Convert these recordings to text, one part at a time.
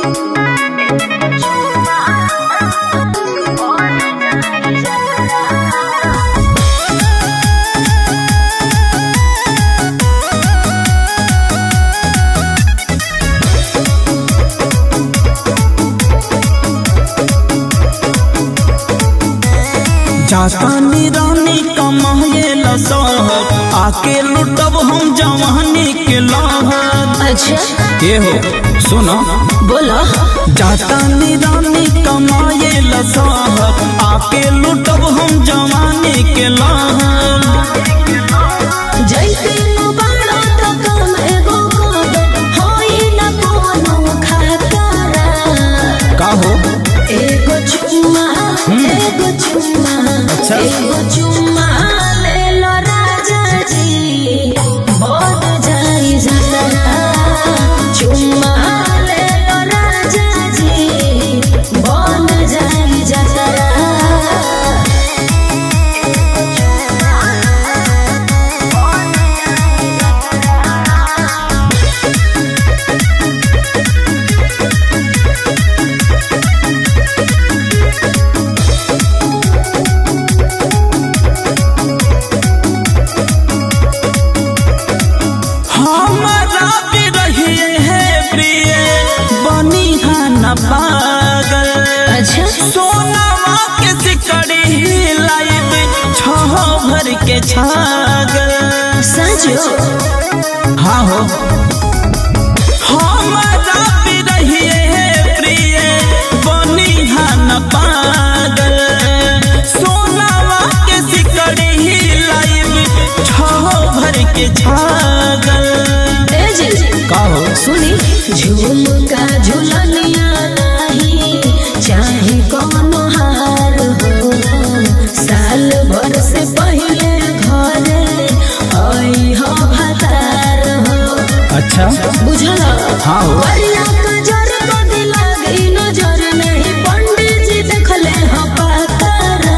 जातानी रानी कमाए लसहर आके लुटब हम जवानी के लहर अच्छा के हो सुनो बोलो जातानी रानी कमाए लसहर आके लुटब हम जवानी के लहर जैसे बाड़ा तो कम एगो कदम होई न कोनो खतरा का हो एगो चुम्मा एगो चुम्मा अच्छा। एगो चुम्मा ले लो राजा जी बोल जाई जतरा चुम्मा ले लो राजा जी बोल जाई जतरा हमारा भी रहिए है प्रिय बनी है न पागल अच्छा सोनावा के सिकड़ी लाइब छह भर के छागल सचो हाँ हो हमारा भी रहिए है प्रिय बनी है न पागल सोनावा के सिकड़ी लाइब छह भर के छागल ए जी का हो सुनी झुमका झुलनिया नाही चाहे कौनो हार हो साल भर से पहले घरे आई हो भतार हो अच्छा बुझल हाँ हो वरिया का जर को दिला गई नजर नहीं पंडित जी देखले हो पातारा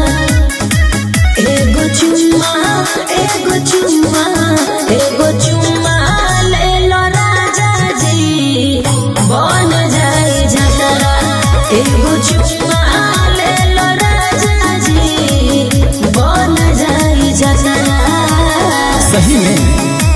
एगो चुम्मा एगो चुम्मा एगो चुम्मा ले लो राजा जी बन जाई जतरा एगो चुम्मा ले लो राजा जी बन जाई जतरा सही में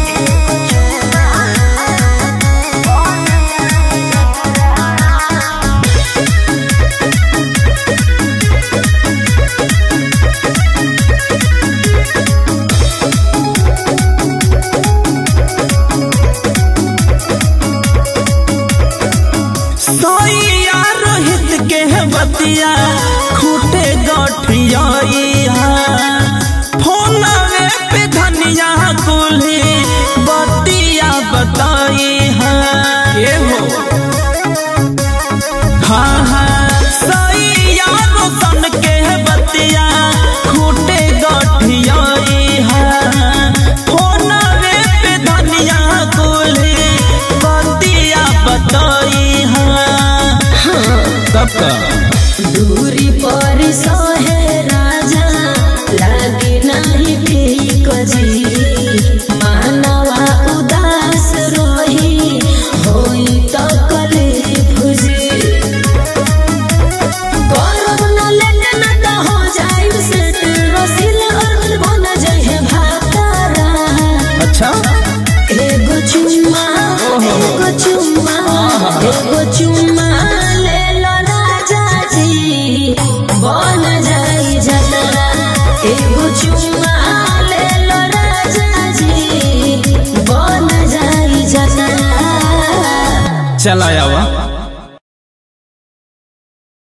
सोइया रोहित के बतिया खूटे गठिया फोनवे पे धनिया कुल्ही बतिया बताई है हो हाँ हाँ सोइया रोशन के बतिया खूटे गठिया फोनवे पे धनिया कुल्ही बतिया बताई है कब का दूरी पर सहे राजा लागे नहीं ठीक जी मानवा उदास रही होई तो कले फुजी करब न लेट न त हो जाई सेट रसिल अरबन बन जाए भातारा अच्छा एगो चुम्मा एगो चुम्मा एगो चुम्मा ले लो राजा जी बन जाई जतरा एगो चुम्मा ले लो राजा जी बन जाई जतरा चला आवा